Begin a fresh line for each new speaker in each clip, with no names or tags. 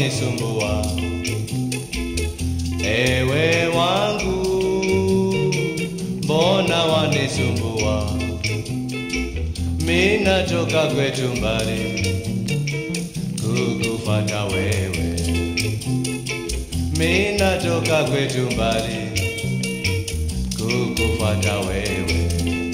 wanisumbua. Ewe wangu, mbona wanisumbua? Mina toka kwetu mbali kukufata wewe, mina toka kwetu mbali kukufata wewe.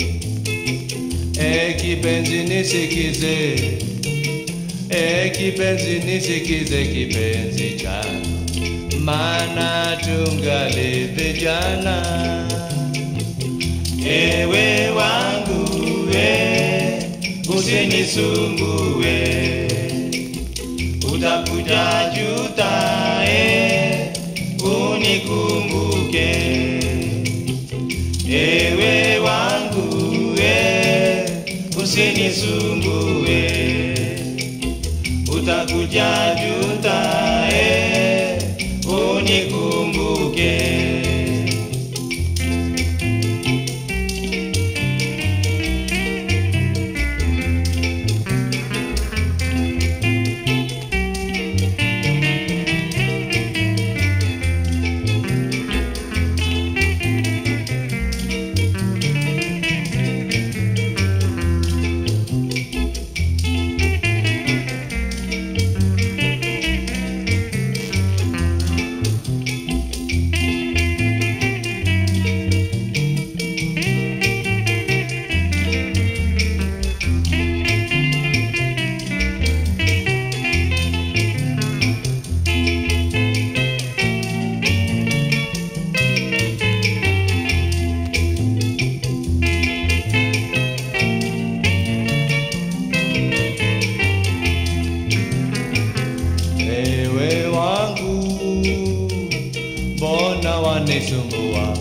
E kipenzi nisikize, e kipenzi nisikize kipenzi changu, maana tungali vijana. Ewe wangu we, usinisumbue, utakuja juta e, unikumbuke. Ewe wangu we, usinisumbue, utakuja juta e, unikumbuke. Ewe wangu, mbona wanisumbua?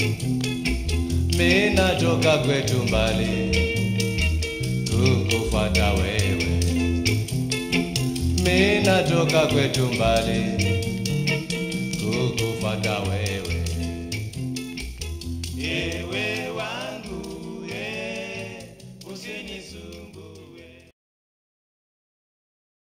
Mina toka kwetu mbali kukufata wewe, mina toka kwetu mbali kukufata wewe.